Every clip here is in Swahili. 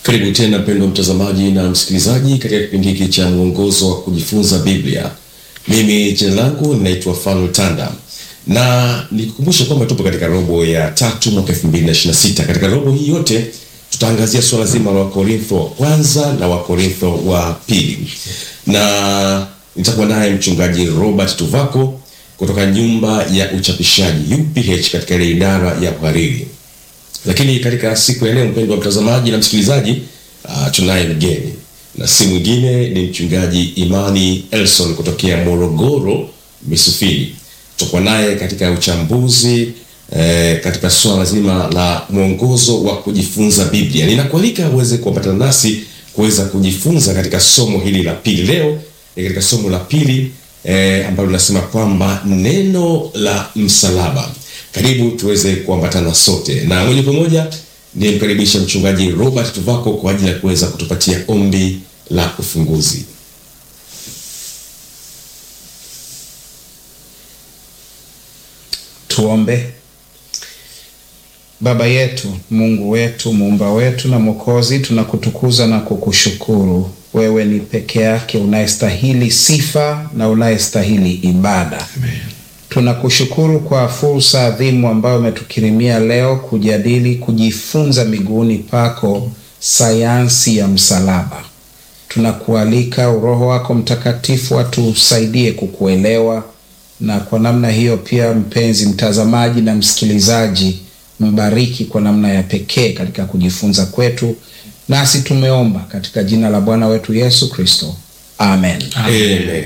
Karibu tena mpendwa mtazamaji na msikilizaji katika kipindi hiki cha mwongozo wa kujifunza Biblia. Mimi jina langu ninaitwa Fanuel Tanda na nikukumbusha kwamba tupo katika robo ya tatu mwaka 2026. Katika robo hii yote tutaangazia suala zima la Wakorintho wa kwanza na Wakorintho wa pili, na nitakuwa naye mchungaji Robert Tuvako kutoka nyumba ya uchapishaji UPH katika ile idara ya uhariri. Lakini katika siku ya leo, mpendwa mtazamaji na msikilizaji, uh, tunaye mgeni na si mwingine ni mchungaji Imani Elson kutokea Morogoro Misufini. Tutakuwa naye katika uchambuzi eh, katika swala zima la mwongozo wa kujifunza Biblia. Ninakualika uweze kuambatana nasi kuweza kujifunza katika somo hili la pili. Leo ni katika somo la pili eh, ambalo linasema kwamba neno la msalaba. Karibu tuweze kuambatana sote, na moja kwa moja nimkaribisha mchungaji Robert Tuvako kwa ajili ya kuweza kutupatia ombi la ufunguzi. Tuombe. Baba yetu, Mungu wetu, muumba wetu na Mwokozi, tunakutukuza na kukushukuru. Wewe ni peke yake unayestahili sifa na unayestahili ibada. Amen. Tunakushukuru kwa fursa adhimu ambayo umetukirimia leo kujadili, kujifunza miguuni pako sayansi ya msalaba. Tunakualika Roho wako Mtakatifu atusaidie kukuelewa, na kwa namna hiyo pia, mpenzi mtazamaji na msikilizaji, mbariki kwa namna ya pekee katika kujifunza kwetu, nasi tumeomba katika jina la Bwana wetu Yesu Kristo, amen. Amen.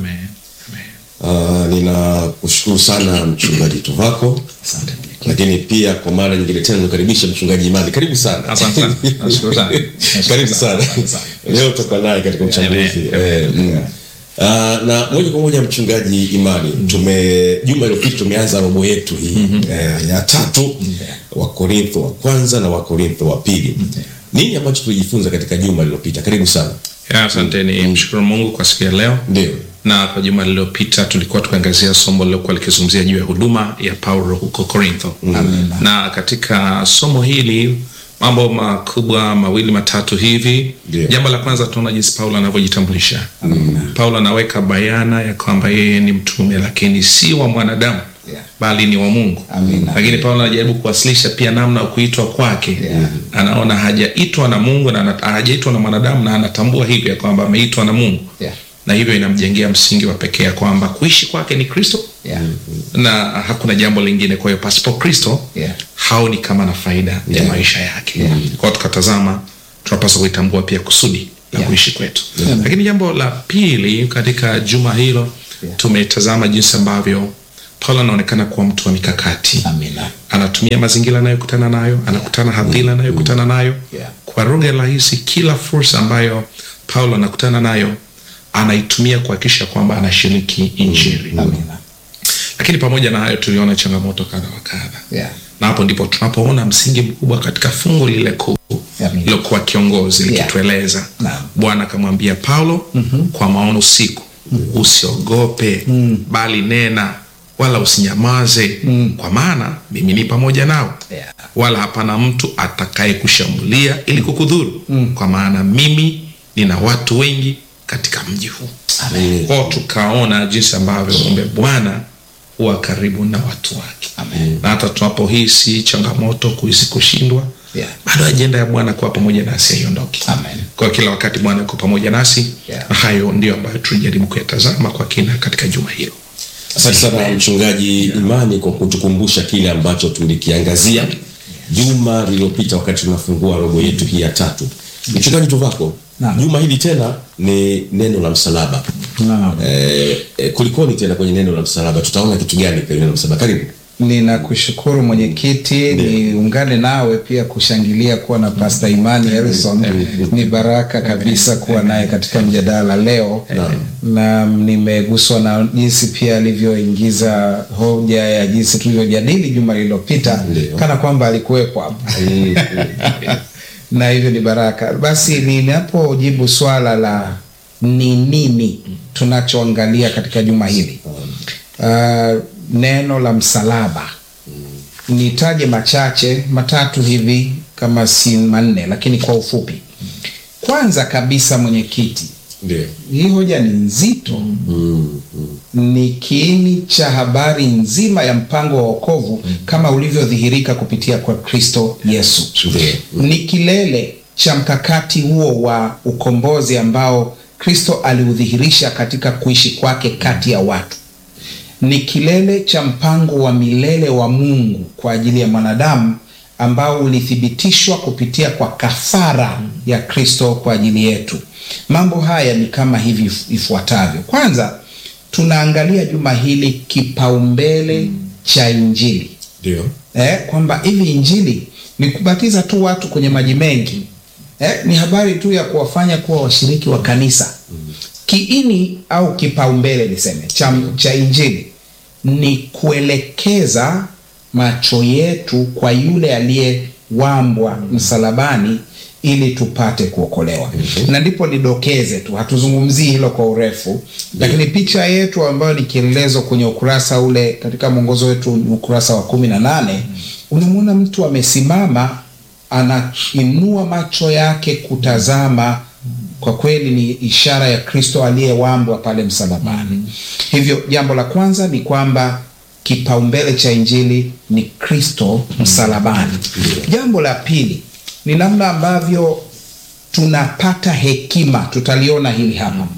Uh, ninakushukuru sana mchungaji Tuvako, lakini pia kwa mara nyingine tena nikaribisha mchungaji Imani. Karibu sana. Asante sana. Nashukuru sana. Karibu sana. Asante sana. Leo tutakuwa naye katika uchambuzi. Amen. Eh, mm. Uh, na moja kwa moja mchungaji Imani, tume juma iliyopita tumeanza robo yetu hii eh, ya tatu wa Korintho wa kwanza na wa Korintho wa pili. Nini ambacho tulijifunza katika juma lililopita? Karibu sana. Ya, Asante ni mshukuru Mungu kwa siku ya leo. Ndio. Na kwa juma lililopita tulikuwa tukiangazia somo lilokuwa likizungumzia juu ya huduma ya Paulo huko Korintho. Na katika somo hili mambo makubwa mawili matatu hivi. Ndio. Jambo la kwanza tunaona jinsi Paulo anavyojitambulisha. Paulo anaweka bayana ya kwamba yeye ni mtume lakini si wa mwanadamu Yeah. bali ni wa Mungu. Amina. Lakini Paulo anajaribu kuwasilisha pia namna ya kuitwa kwake. Yeah. Anaona hajaitwa na Mungu na ana- hajaitwa na mwanadamu na anatambua hivyo ya kwamba ameitwa na Mungu Yeah. na hivyo inamjengea msingi wa pekee ya kwamba kuishi kwake ni Kristo Yeah. na hakuna jambo lingine. Kwa hiyo pasipo Kristo Yeah. haoni kama na faida ya Yeah. maisha yake. Yeah. Kwa hiyo tukatazama, tunapaswa kuitambua pia kusudi la Yeah. kuishi kwetu. Lakini jambo la pili katika juma hilo Yeah. tumetazama jinsi ambavyo Paulo anaonekana kuwa mtu wa mikakati Amina. anatumia mazingira anayokutana nayo, anakutana hadhira anayokutana nayo. Yeah. Kwa lugha rahisi, kila fursa ambayo Paulo anakutana nayo anaitumia kuhakikisha kwamba anashiriki Injili. Amina. Lakini pamoja na hayo, tuliona changamoto kadha wa kadha, Yeah. na hapo ndipo tunapoona msingi mkubwa katika fungu lile kuu Amina. lilokuwa kiongozi Yeah. likitueleza Naam. Bwana akamwambia Paulo kwa maono usiku, usiogope bali nena, wala usinyamaze, kwa maana mimi ni pamoja nawe Yeah. wala hapana mtu atakaye kushambulia ili kukudhuru, kwa maana mimi nina watu wengi katika mji huu. Kwao tukaona jinsi ambavyo kumbe Bwana huwa karibu na watu wake, Amen. na hata tunapohisi changamoto, kuhisi kushindwa, Yeah. bado ajenda ya Bwana kuwa pamoja nasi haiondoki. Amen. Kwa kila wakati Bwana yuko pamoja nasi Yeah. na hayo ndio ambayo tulijaribu kuyatazama kwa kina katika juma hilo. Asante sana mchungaji Imani kwa kutukumbusha kile ambacho tulikiangazia juma lililopita wakati tunafungua robo yetu hii ya tatu. Mchungaji Tuvako, Naam. juma hili tena ni neno la msalaba. Naam. Eh, eh, kulikoni tena kwenye neno la msalaba? Tutaona kitu gani kwenye neno la msalaba? Karibu. Ninakushukuru mwenyekiti, niungane nawe pia kushangilia kuwa na Pastor Imani Harrison. Ni baraka kabisa kuwa naye katika mjadala leo, na nimeguswa na jinsi pia alivyoingiza hoja ya jinsi tulivyojadili juma lililopita, Ndio. kana kwamba alikuwepo hapa na hivyo ni baraka. Basi ninapojibu swala la ni nini tunachoangalia katika juma hili, uh, neno la msalaba nitaje machache matatu hivi kama si manne, lakini kwa ufupi Kwanza kabisa, mwenyekiti, Ndio. hii hoja ni nzito ni kiini cha habari nzima ya mpango wa wokovu kama ulivyodhihirika kupitia kwa Kristo Yesu. Ndio. Ni kilele cha mkakati huo wa ukombozi ambao Kristo aliudhihirisha katika kuishi kwake kati ya watu. Ni kilele cha mpango wa milele wa Mungu kwa ajili ya mwanadamu ambao ulithibitishwa kupitia kwa kafara ya Kristo kwa ajili yetu. Mambo haya ni kama hivi ifuatavyo. Kwanza, tunaangalia juma hili kipaumbele cha Injili Ndio. eh, kwamba hivi Injili ni kubatiza tu watu kwenye maji mengi eh, ni habari tu ya kuwafanya kuwa washiriki wa kanisa. Kiini au kipaumbele niseme cha, cha Injili ni kuelekeza macho yetu kwa yule aliyewambwa msalabani ili tupate kuokolewa. Na ndipo nidokeze tu, hatuzungumzii hilo kwa urefu, lakini picha yetu ambayo ni kielelezo kwenye ukurasa ule katika mwongozo wetu ukurasa wa kumi na nane unamwona mtu amesimama anainua macho yake kutazama. Kwa kweli ni ishara ya Kristo aliyewambwa pale msalabani. Hivyo jambo la kwanza ni kwamba kipaumbele cha injili ni Kristo msalabani. Jambo la pili ni namna ambavyo tunapata hekima, tutaliona hili hapa,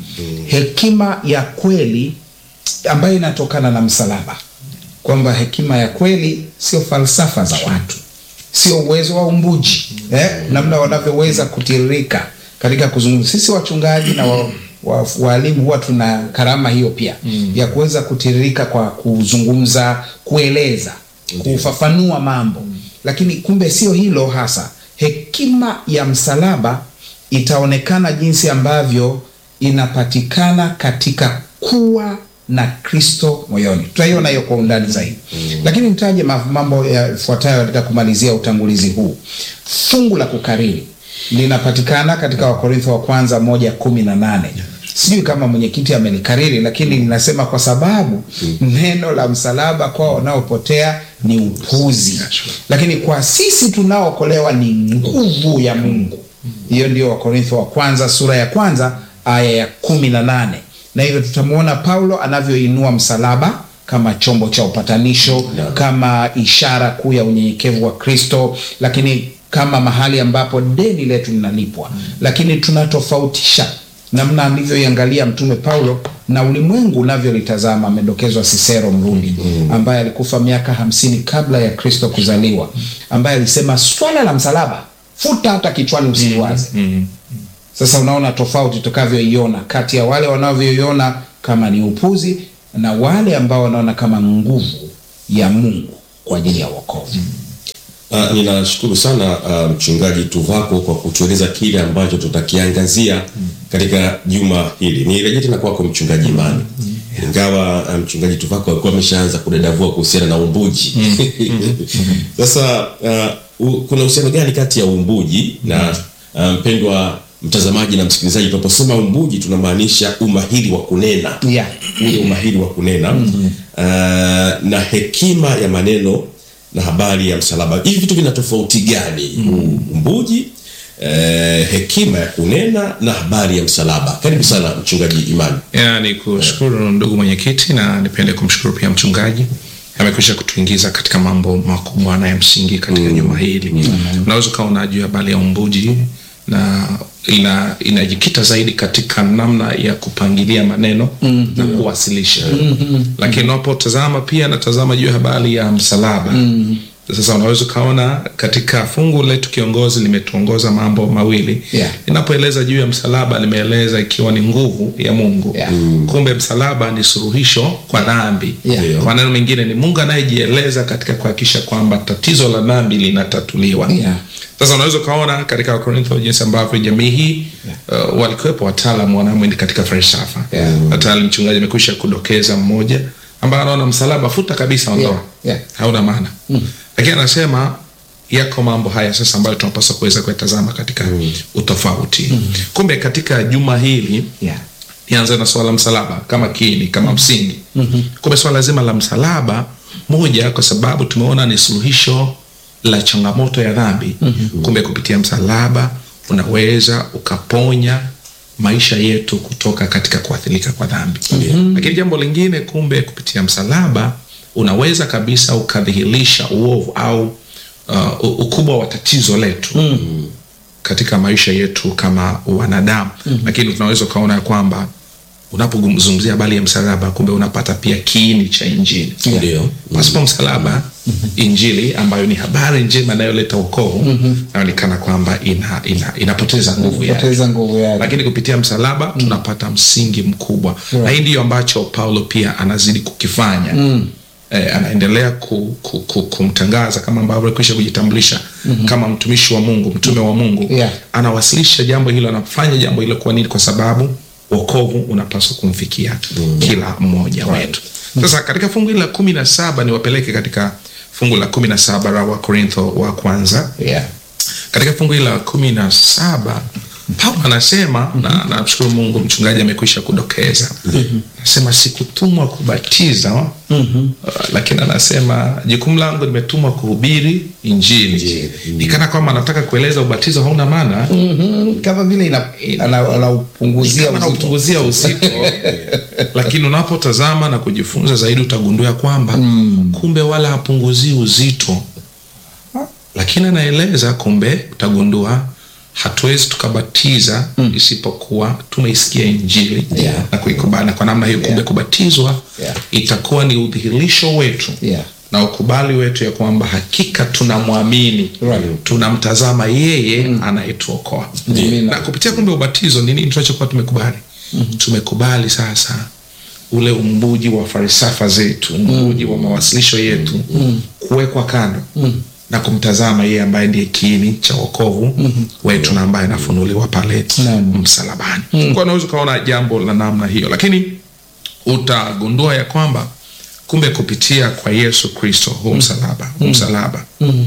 hekima ya kweli ambayo inatokana na msalaba, kwamba hekima ya kweli sio falsafa za watu, sio uwezo wa umbuji eh, namna wanavyoweza kutiririka katika kuzungumza. Sisi wachungaji na wa, wa, waalimu huwa tuna karama hiyo pia ya kuweza kutiririka kwa kuzungumza, kueleza, kufafanua mambo, lakini kumbe sio hilo hasa. Hekima ya msalaba itaonekana jinsi ambavyo inapatikana katika kuwa na Kristo moyoni. Tutaiona hiyo kwa undani zaidi, lakini nitaje ma- mambo yafuatayo katika kumalizia utangulizi huu. Fungu la kukariri linapatikana katika Wakorintho wa kwanza moja kumi na nane. Sijui kama mwenyekiti amelikariri, lakini linasema kwa sababu neno la msalaba kwa wanaopotea ni upuzi, lakini kwa sisi tunaookolewa ni nguvu ya Mungu. Hiyo ndio Wakorintho wa kwanza sura ya kwanza aya ya kumi na nane na hivyo tutamwona Paulo anavyoinua msalaba kama chombo cha upatanisho, kama ishara kuu ya unyenyekevu wa Kristo, lakini kama mahali ambapo deni letu linalipwa. Lakini tunatofautisha namna alivyoiangalia Mtume Paulo na ulimwengu unavyolitazama. Amedokezwa Sisero Mrumi ambaye alikufa miaka hamsini kabla ya Kristo kuzaliwa, ambaye alisema swala la msalaba futa hata kichwani usiliwaze. Sasa unaona tofauti tukavyoiona kati ya wale wanavyoiona kama ni upuzi na wale ambao wanaona kama nguvu ya Mungu kwa ajili ya wokovu. Uh, ninashukuru sana uh, mchungaji Tuvako kwa kutueleza kile ambacho tutakiangazia katika juma hili. Nirejea tena kwako mchungaji Imani, ingawa uh, mchungaji Tuvako alikuwa ameshaanza kudadavua kuhusiana na umbuji. Sasa uh, u, kuna uhusiano gani kati ya umbuji na uh, mpendwa mtazamaji na msikilizaji, tunaposema umbuji tunamaanisha umahiri wa kunena Yeah. ule umahiri wa kunena uh, na hekima ya maneno na habari ya msalaba. Hivi vitu vina tofauti gani? Umbuji, eh, hekima ya kunena na habari ya msalaba. Karibu sana mchungaji Imani. Ya, ni kushukuru ndugu mwenyekiti, na nipende kumshukuru pia mchungaji amekwisha kutuingiza katika mambo makubwa na ya msingi katika juma hili. Unaweza ukawa unajua habari ya umbuji na ina inajikita zaidi katika namna ya kupangilia maneno na kuwasilisha, lakini unapotazama pia natazama juu ya habari ya msalaba sasa unaweza ukaona katika fungu letu kiongozi limetuongoza mambo mawili Yeah. inapoeleza juu ya msalaba limeeleza ikiwa ni nguvu ya Mungu Yeah. kumbe msalaba ni suluhisho kwa dhambi Yeah. Ndio. kwa maneno mengine ni Mungu anayejieleza katika kuhakikisha kwamba tatizo la dhambi linatatuliwa Yeah. sasa unaweza ukaona katika Wakorintho jinsi ambavyo jamii hii uh, walikuwepo wataalamu wanaamini katika falsafa Yeah. hata mchungaji amekwisha kudokeza mmoja ambaye anaona msalaba futa kabisa ondoa Yeah. Yeah. hauna maana lakini anasema yako mambo haya sasa ambayo tunapaswa kuweza kuyatazama katika utofauti kumbe katika juma hili Yeah. nianze na swala la msalaba kama kiini kama msingi kumbe swala zima la msalaba moja kwa sababu tumeona ni suluhisho la changamoto ya dhambi kumbe kupitia msalaba unaweza ukaponya maisha yetu kutoka katika kuathirika kwa dhambi lakini jambo lingine kumbe kupitia msalaba unaweza kabisa ukadhihirisha uovu au uh, u- ukubwa wa tatizo letu katika maisha yetu kama wanadamu lakini tunaweza ukaona ya kwamba unapozungumzia habari ya msalaba kumbe unapata pia kiini cha injili Ndio. pasipo msalaba injili ambayo ni habari njema inayoleta wokovu inaonekana kwamba ina, ina, inapoteza nguvu yake poteza nguvu yake lakini kupitia msalaba tunapata msingi mkubwa na hii ndiyo ambacho paulo pia anazidi kukifanya Eh, anaendelea ku, ku, ku, kumtangaza kama ambavyo alikwisha kujitambulisha kama mtumishi wa mungu mtume wa mungu Yeah. anawasilisha jambo hilo anafanya jambo hilo kwa nini kwa sababu wokovu unapaswa kumfikia kila mmoja wetu sasa katika fungu hili la kumi na saba niwapeleke katika fungu la kumi na saba la wakorintho wa kwanza yeah. katika fungu hili la kumi na saba paulo anasema na namshukuru mungu mchungaji amekwisha kudokeza anasema sikutumwa kubatiza uh, lakini anasema jukumu langu nimetumwa kuhubiri injili Injili. nikana kwamba anataka kueleza ubatizo hauna maana mm-hmm. kama vile ina- ana- anaupunguzia kama uzito. naupunguzia uzito lakini unapotazama na kujifunza zaidi utagundua kwamba kumbe wala hapunguzii uzito lakini anaeleza kumbe utagundua hatuwezi tukabatiza isipokuwa tumeisikia injili Yeah. na kuikubali na kwa namna hiyo kumbe kubatizwa Yeah. itakuwa ni udhihirisho wetu Yeah. na ukubali wetu ya kwamba hakika tunamwamini Right. tunamtazama yeye anayetuokoa Amina. na kupitia kumbe ubatizo ni nini tunachokuwa tumekubali tumekubali sasa ule umbuji wa falsafa zetu umbuji wa mawasilisho yetu kuwekwa kando na kumtazama yeye ambaye ndiye kiini cha wokovu wetu na ambaye anafunuliwa pale Naam. msalabani kwa unaweza ukaona jambo la namna hiyo lakini utagundua ya kwamba kumbe kupitia kwa yesu kristo huu msalaba huu msalaba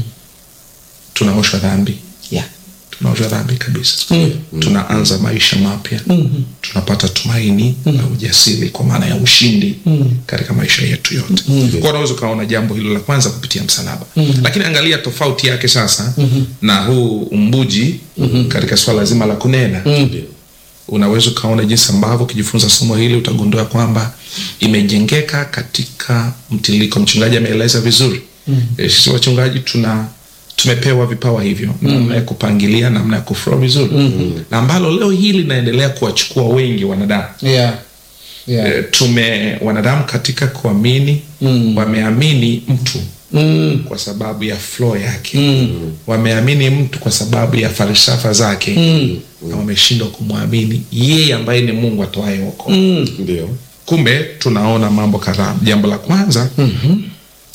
tunaoshwa dhambi Yeah. tunaoshwa dhambi kabisa tunaanza maisha mapya tunapata tumaini na ujasiri kwa maana ya ushindi katika maisha yetu yote kwa unaweza ukaona jambo hilo la kwanza kupitia msalaba lakini angalia tofauti yake sasa na huu umbuji katika swala zima la kunena unaweza ukaona jinsi ambavyo ukijifunza somo hili utagundua kwamba imejengeka katika mtiririko mchungaji ameeleza vizuri mm. sisi wachungaji tuna tumepewa vipawa hivyo namna ya kupangilia namna ya kuflow vizuri mm. na ambalo leo hili linaendelea kuwachukua wengi wanadamu Yeah. Yeah. e, tume wanadamu katika kuamini Mm. wameamini mtu Mm. kwa sababu ya flow yake mm. wameamini mtu kwa sababu ya falsafa zake mm. na wameshindwa kumwamini yeye ambaye ni mungu atoaye wokovu Mm. ndio kumbe tunaona mambo kadhaa jambo la kwanza mm-hmm.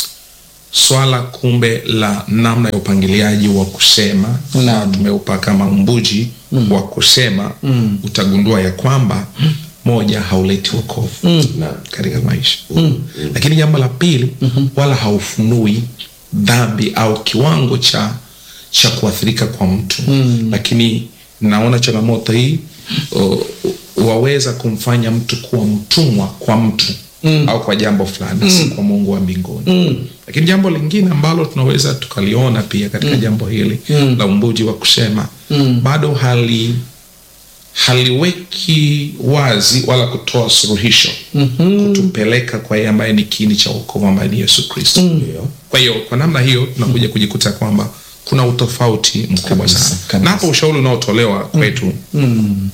swala kumbe la namna ya upangiliaji wa kusema Naam. tumeupa kama mbuji mm. wa kusema mm. utagundua ya kwamba moja hauleti wokovu mm. katika maisha mm. lakini jambo la pili mm-hmm. wala haufunui dhambi au kiwango cha cha kuathirika kwa mtu mm. lakini naona changamoto hii o, waweza kumfanya mtu kuwa mtumwa kwa mtu mm. au kwa jambo fulani mm. si kwa mungu wa mbinguni mm. lakini jambo lingine ambalo tunaweza tukaliona pia katika mm. jambo hili mm. la umbuji wa kusema mm. bado hali haliweki wazi wala kutoa suluhisho mm-hmm. kutupeleka kwa yeye ambaye ni kiini cha wokovu ambaye ni yesu kristo mm. kwa hiyo kwa namna hiyo tunakuja kujikuta kwamba kuna utofauti mkubwa Kabisa, sana kabisa. na hapo ushauri unaotolewa kwetu mm.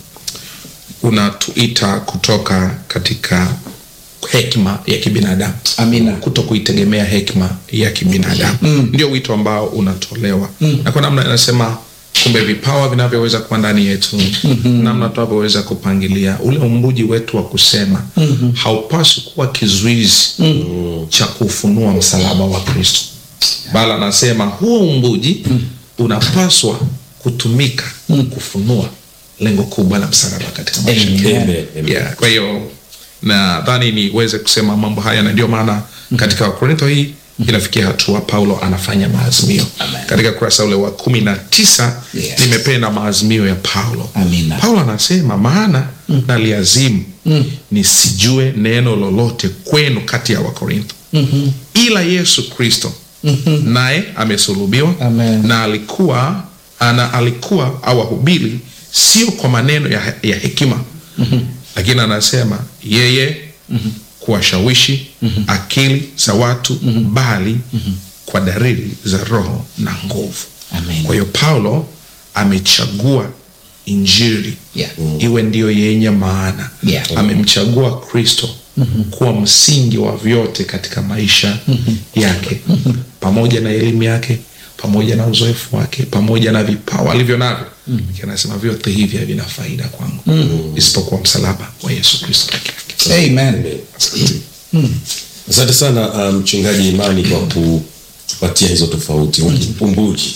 unatuita kutoka katika hekima ya kibinadamu Amina. kuto kuitegemea hekima ya kibinadamu mm. ndio wito ambao unatolewa mm. na kwa namna inasema kumbe vipawa vinavyoweza kuwa ndani yetu mm-hmm. namna tunavyoweza kupangilia ule umbuji wetu wa kusema mm-hmm. haupaswi kuwa kizuizi mm-hmm. cha kufunua msalaba wa kristo bali anasema huo umbuji mm. unapaswa kutumika mm. kufunua lengo kubwa la msalaba katika maisha Amen. yetu. Amen, amen. Yeah, kwa hiyo nadhani niweze kusema mambo haya na ndio maana katika wakorintho hii inafikia hatua paulo anafanya maazimio katika kurasa ule wa kumi na tisa Yes. nimependa maazimio ya paulo Amina. paulo anasema maana mm. naliazimu mm. nisijue neno lolote kwenu kati ya wakorintho mm-hmm. ila yesu kristo mm-hmm. naye amesulubiwa Amen. na alikuwa ana alikuwa awahubiri sio kwa maneno ya, ya hekima lakini anasema yeye kuwashawishi akili za watu bali kwa dalili za roho na nguvu Amen. kwa hiyo paulo amechagua injili Yeah. iwe ndiyo yenye maana Yeah. amemchagua kristo kuwa msingi wa vyote katika maisha yake pamoja na elimu yake pamoja na uzoefu wake pamoja na vipawa alivyo navyo Lakini anasema vyote hivi havina faida kwangu isipokuwa msalaba wa yesu kristo peke yake Amen. Asante. Asante sana mchungaji um, Imani kwa kutupatia hizo tofauti upumbuji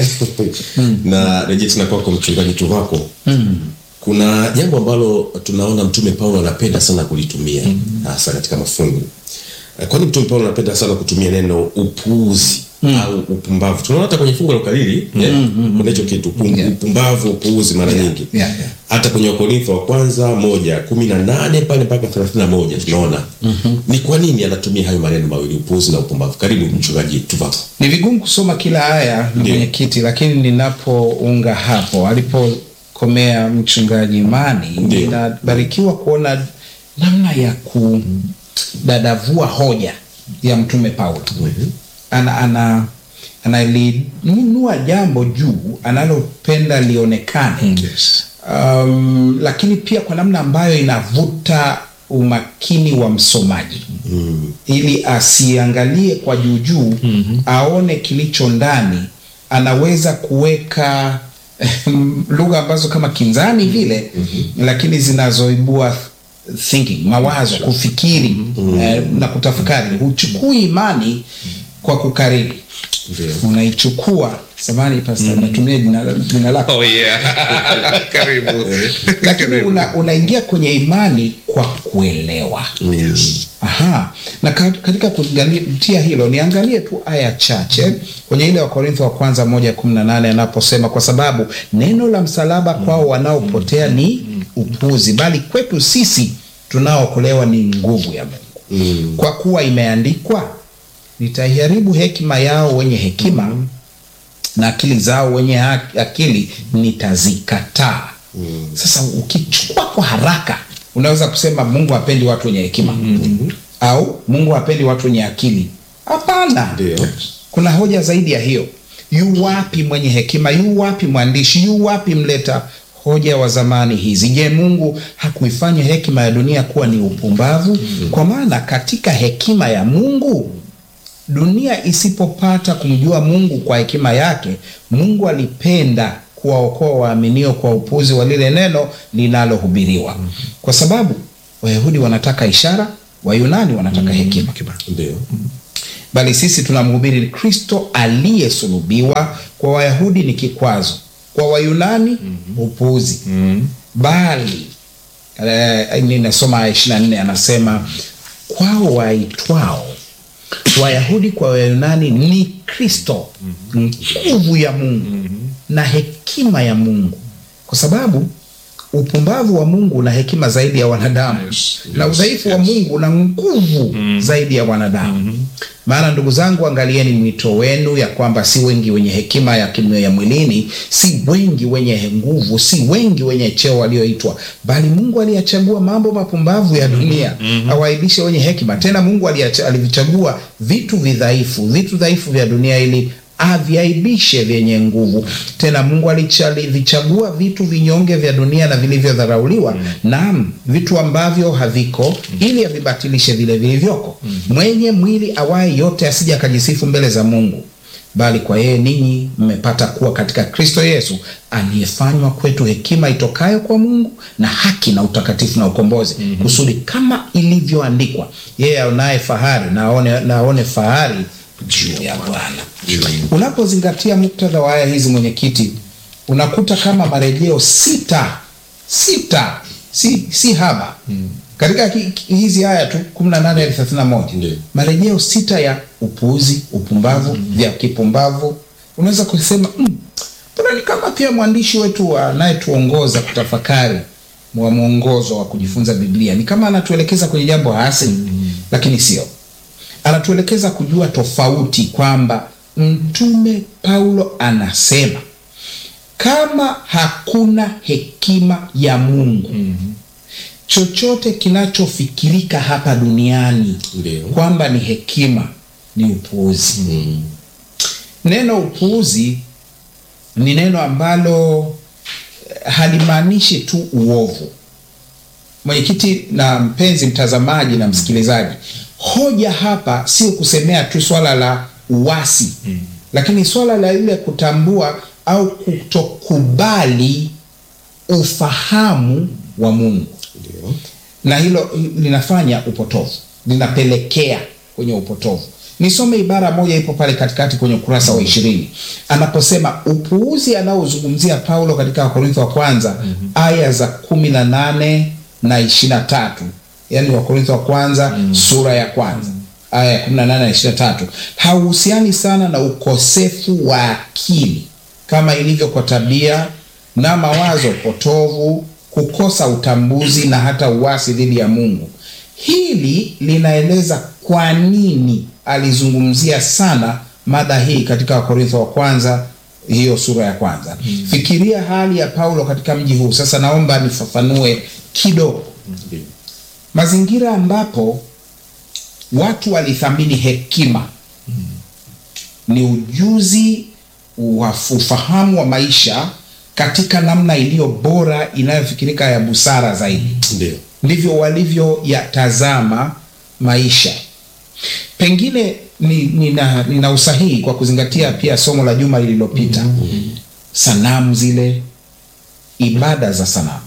na rejea tena kwako mchungaji Tuvako. Kuna jambo ambalo tunaona mtume Paulo anapenda sana kulitumia hasa katika mafungu. Eh, Kwani mtume Paulo anapenda sana kutumia neno upuuzi au upumbavu. Tunaona hata kwenye fungu la ukariri eh, kuna hicho kitu upum- Yeah. upumbavu, upuuzi mara nyingi Yeah, yeah. hata kwenye wakorintho wa kwanza moja kumi na nane pale mpaka thelathini na moja tunaona ni kwa nini anatumia hayo maneno mawili upuuzi na upumbavu karibu mchungaji tuvako Ni vigumu kusoma kila aya na Ndiyo. mwenyekiti, lakini ninapounga hapo alipokomea mchungaji Imani, Ndiyo. ninabarikiwa kuona namna ya kudadavua hoja ya mtume Paulo. Ana, ana analinunua jambo juu analopenda lionekane Yes. um, lakini pia kwa namna ambayo inavuta umakini wa msomaji mm. ili asiangalie kwa juujuu mm-hmm. aone kilicho ndani anaweza kuweka lugha ambazo kama kinzani vile mm-hmm. lakini zinazoibua thinking mawazo kufikiri mm-hmm. eh, na kutafakari huchukui imani kwa kukariri Ndio. unaichukua samani pasta natumia jina, jina lako Oh, yeah. karibu lakini Karibu. una, unaingia kwenye imani kwa kuelewa Yes. Aha. Na ka- katika kuzingatia hilo niangalie tu aya chache kwenye ile Wakorintho wa kwanza moja kumi na nane anaposema kwa sababu neno la msalaba kwao wanaopotea ni upuzi, bali kwetu sisi tunaookolewa ni nguvu ya Mungu. Kwa kuwa imeandikwa, nitaiharibu hekima yao wenye hekima na akili zao wenye ha- akili nitazikataa. Sasa ukichukua kwa haraka unaweza kusema Mungu hapendi watu wenye hekima au Mungu hapendi watu wenye akili. Hapana, Ndio. kuna hoja zaidi ya hiyo. Yu wapi mwenye hekima? Yu wapi mwandishi? Yu wapi mleta hoja wa zamani hizi? Je, Mungu hakuifanya hekima ya dunia kuwa ni upumbavu? Kwa maana katika hekima ya Mungu dunia isipopata kumjua Mungu kwa hekima yake, Mungu alipenda kuwaokoa waaminio kwa upuzi wa lile neno linalohubiriwa, kwa sababu Wayahudi wanataka ishara, Wayunani wanataka hekima ndio bali sisi tunamhubiri Kristo aliyesulubiwa. Kwa Wayahudi ni kikwazo, kwa Wayunani upuzi. Bali eh, ninasoma aya ishirini na nne anasema kwao waitwao Wayahudi kwa Wayunani ni Kristo nguvu ya Mungu na hekima ya Mungu, kwa sababu upumbavu wa Mungu una hekima zaidi ya wanadamu Yes, na yes, udhaifu wa yes. Mungu una nguvu zaidi ya wanadamu. Maana ndugu zangu, angalieni mwito wenu ya kwamba si wengi wenye hekima ya kimyo ya mwilini, si wengi wenye nguvu, si wengi wenye cheo walioitwa, bali Mungu aliyachagua mambo mapumbavu ya dunia awaibishe wenye hekima. Tena Mungu aliacha- alivichagua vitu vidhaifu, vitu dhaifu vya dunia ili aviaibishe vyenye nguvu. Tena Mungu alicha- alivichagua vitu vinyonge vya dunia na vilivyodharauliwa, naam, vitu ambavyo haviko, ili avibatilishe vile vilivyoko. Mwenye mwili awaye yote asije akajisifu mbele za Mungu, bali kwa yeye ninyi mmepata kuwa katika Kristo Yesu, aliyefanywa kwetu hekima itokayo kwa Mungu na haki na utakatifu na ukombozi, kusudi kama ilivyoandikwa, yeye aonaye fahari na aone, na aone fahari juu ya Bwana. Unapozingatia muktadha wa aya hizi, mwenyekiti, unakuta kama marejeo sita sita, si, si haba katika ki- ki- hizi aya tu 18 hadi 31 Ndiyo. marejeo sita ya upuuzi, upumbavu, vya kipumbavu. Unaweza kusema "Mm, mbona ni kama pia mwandishi wetu anayetuongoza kutafakari wa mwongozo wa kujifunza Biblia ni kama anatuelekeza kwenye jambo hasi, lakini sio anatuelekeza kujua tofauti kwamba mtume Paulo anasema kama hakuna hekima ya Mungu chochote kinachofikirika hapa duniani Ndio. kwamba ni hekima ni upuuzi. Neno upuuzi ni neno ambalo eh, halimaanishi tu uovu. Mwenyekiti na mpenzi mtazamaji na msikilizaji, hoja hapa sio kusemea tu swala la uasi lakini swala la ile kutambua au kutokubali ufahamu wa Mungu Ndio. na hilo linafanya upotovu, linapelekea kwenye upotovu. Nisome ibara moja ipo pale katikati kwenye ukurasa wa ishirini anaposema upuuzi anaozungumzia Paulo katika Wakorintho wa kwanza aya za kumi na nane na ishirini na tatu yaani Wakorintho wa kwanza sura ya kwanza aya ya kumi na nane na ishirini na tatu hauhusiani sana na ukosefu wa akili kama ilivyo kwa tabia na mawazo potovu, kukosa utambuzi na hata uasi dhidi ya Mungu. Hili linaeleza kwa nini alizungumzia sana mada hii katika Wakorintho wa kwanza hiyo sura ya kwanza. Fikiria hali ya Paulo katika mji huu. Sasa naomba nifafanue kidogo Ndio. mazingira ambapo watu walithamini hekima ni ujuzi wa ufahamu wa maisha katika namna iliyo bora inayofikirika ya busara zaidi Ndio. ndivyo walivyoyatazama maisha. Pengine ni, nina, nina usahihi kwa kuzingatia pia somo la juma lililopita, sanamu zile, ibada za sanamu,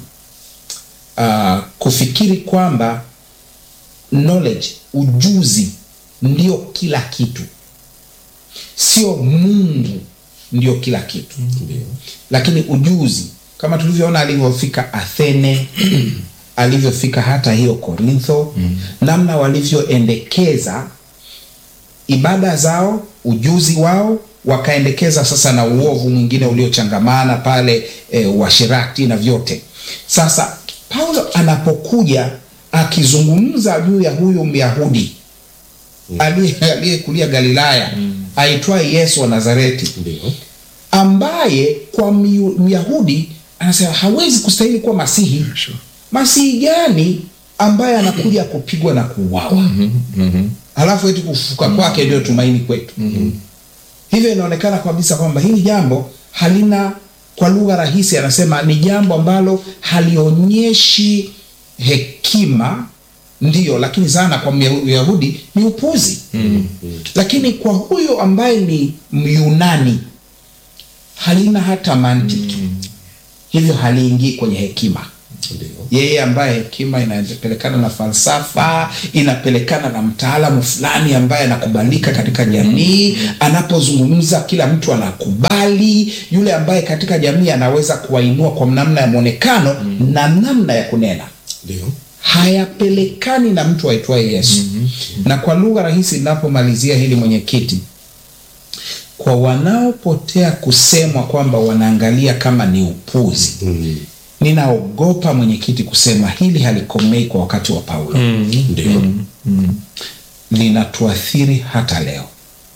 uh, kufikiri kwamba knowledge, ujuzi ndio kila kitu, sio Mungu ndio kila kitu Ndio. lakini ujuzi kama tulivyoona alivyofika Athene alivyofika hata hiyo Korintho namna walivyoendekeza ibada zao ujuzi wao wakaendekeza sasa na uovu mwingine uliochangamana pale e, uasherati na vyote sasa Paulo anapokuja akizungumza juu ya huyu Myahudi aliye- aliyekulia Galilaya aitwaye Yesu wa Nazareti Ndio. ambaye kwa Myu- Myahudi anasema hawezi kustahili kuwa Masihi. Masihi gani ambaye anakuja kupigwa na kuuawa, halafu eti kufufuka kwake ndio tumaini kwetu? Hivyo inaonekana kabisa kwamba hili jambo halina, kwa lugha rahisi, anasema ni jambo ambalo halionyeshi hekima, ndiyo, lakini sana kwa Myahudi ni upuzi. Lakini kwa huyo ambaye ni Myunani halina hata mantiki, hivyo haliingii kwenye hekima. Ndio. Yeye ambaye hekima inapelekana na falsafa, inapelekana na mtaalamu fulani ambaye anakubalika katika jamii, anapozungumza kila mtu anakubali, yule ambaye katika jamii anaweza kuwainua kwa namna ya mwonekano na namna ya kunena Ndio. hayapelekani na mtu aitwaye Yesu. Na kwa lugha rahisi, ninapomalizia hili mwenyekiti, kwa wanaopotea kusemwa kwamba wanaangalia kama ni upuzi, Mm. ninaogopa mwenyekiti kusema hili halikomei kwa wakati wa Paulo, Ndio. linatuathiri hata leo,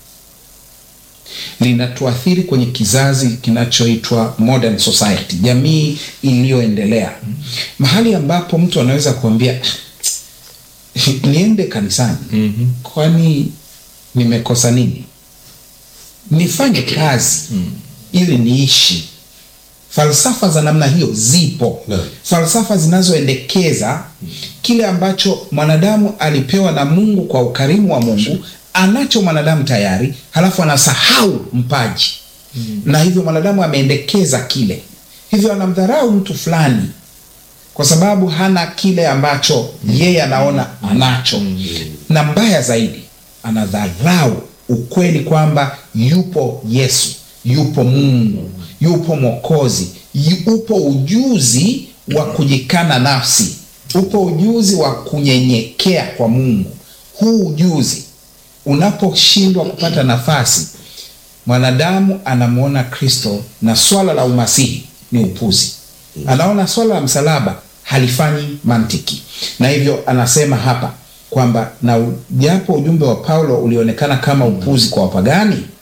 linatuathiri kwenye kizazi kinachoitwa modern society, jamii iliyoendelea, mahali ambapo mtu anaweza kuambia niende kanisani, kwani nimekosa nini? Nifanye kazi ili niishi. Falsafa za namna hiyo zipo, Naam. falsafa zinazoendekeza kile ambacho mwanadamu alipewa na Mungu kwa ukarimu wa Mungu, anacho mwanadamu tayari, halafu anasahau mpaji na hivyo mwanadamu ameendekeza kile, hivyo anamdharau mtu fulani kwa sababu hana kile ambacho yeye anaona anacho, na mbaya zaidi anadharau ukweli kwamba yupo Yesu, yupo Mungu, yupo Mwokozi, yu- upo ujuzi wa kujikana nafsi, upo ujuzi wa kunyenyekea kwa Mungu. Huu ujuzi unaposhindwa kupata nafasi, mwanadamu anamwona Kristo na swala la umasihi ni upuzi, anaona swala la msalaba halifanyi mantiki, na hivyo anasema hapa kwamba na u- japo ujumbe wa Paulo ulionekana kama upuzi kwa wapagani,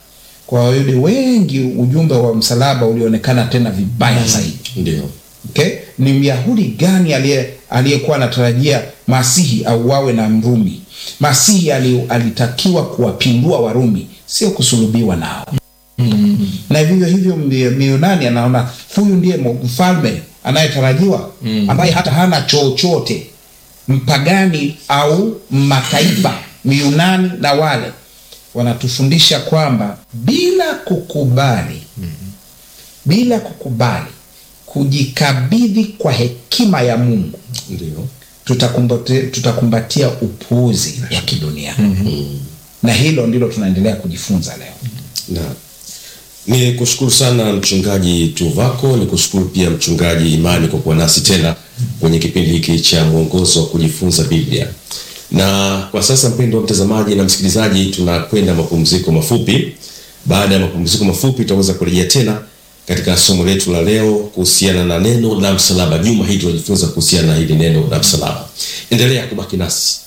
kwa Wayahudi wengi ujumbe wa msalaba ulionekana tena vibaya zaidi. Ndio. Okay? Ni Myahudi gani aliye aliyekuwa anatarajia Masihi auawe na Mrumi? Masihi ali, alitakiwa kuwapindua Warumi, sio kusulubiwa nao. Na vivyo hivyo Myo- Myunani anaona huyu ndiye mfalme anayetarajiwa ambaye hata hana chochote, mpagani au mataifa. Myunani na wale wanatufundisha kwamba bila kukubali bila kukubali kujikabidhi kwa hekima ya Mungu Ndio. tutakumbate, tutakumbatia upuuzi wa kidunia na hilo ndilo tunaendelea kujifunza leo. Na ni kushukuru sana mchungaji Tuvako, ni kushukuru pia mchungaji Imani kwa kuwa nasi tena kwenye kipindi hiki cha mwongozo wa kujifunza Biblia. Na kwa sasa, mpendwa mtazamaji na msikilizaji, tunakwenda mapumziko mafupi. Baada ya mapumziko mafupi, tutaweza kurejea tena katika somo letu la leo kuhusiana na neno la msalaba. Juma hili tunajifunza kuhusiana na hili neno la msalaba. Endelea kubaki nasi.